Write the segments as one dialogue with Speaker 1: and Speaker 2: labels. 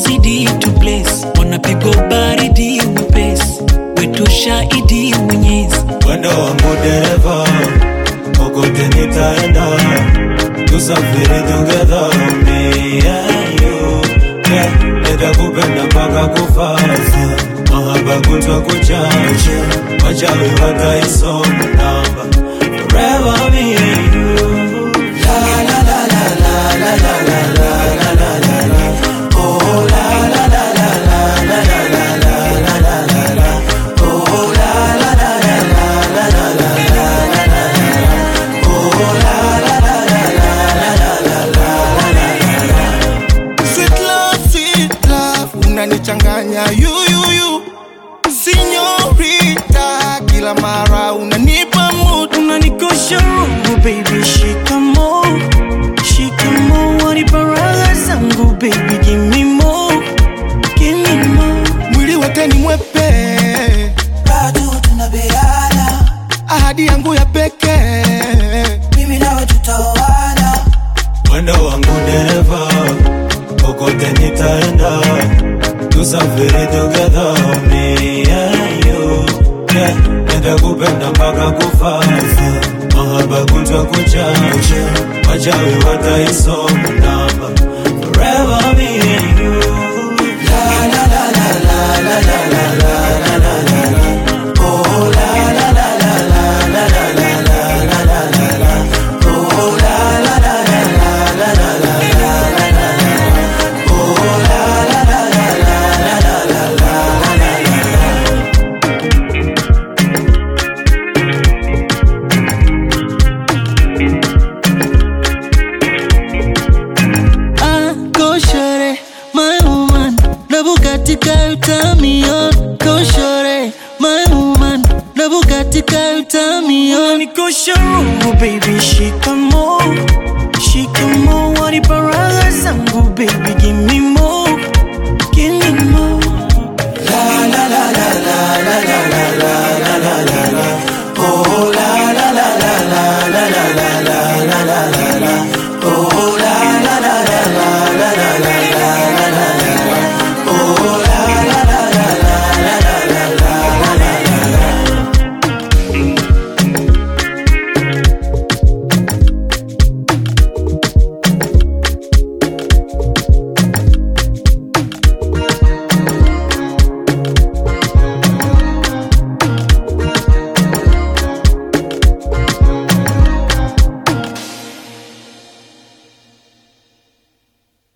Speaker 1: zidi tu bless wanapigwa baridi mwepesi wetu shahidi mwenyezi
Speaker 2: Mwendo wangu dereva, kokote nitaenda, tusafiri together, me and you. Yeah, nitakupenda mpaka kufa, mahaba kutwa kuchacha, wachawi wataisoma namba, forever me and you.
Speaker 3: Sweet love, sweet love, unanichanganya yuyuyu Sinyorita, kila mara unanipa mood
Speaker 1: unanikosha roho baby shikamo shikamo waniparaga zangu baby give me more give me more
Speaker 3: Mwili wote ni mwepe,
Speaker 4: bado tunabeana,
Speaker 3: ahadi yangu ya pekee
Speaker 4: mimi nawe tutaoana,
Speaker 2: Mwendo wangu dereva, kokote nitaenda, tusafiri together, me and you. Yeah, nitakupenda mpaka kufa, mahaba kutwa kuchacha, wachawi wataisoma namba, forever me and you.
Speaker 1: Ah, go shorty, my woman. Na Bugatti ka utamion. Go shorty, my woman. Na Bugatti ka utamion. Nikosha roho baby, shikamo, shikamo. Waniparaga zangu baby, give me more, give me more.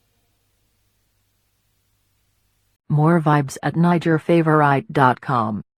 Speaker 5: More vibes at NigerFavorite.com.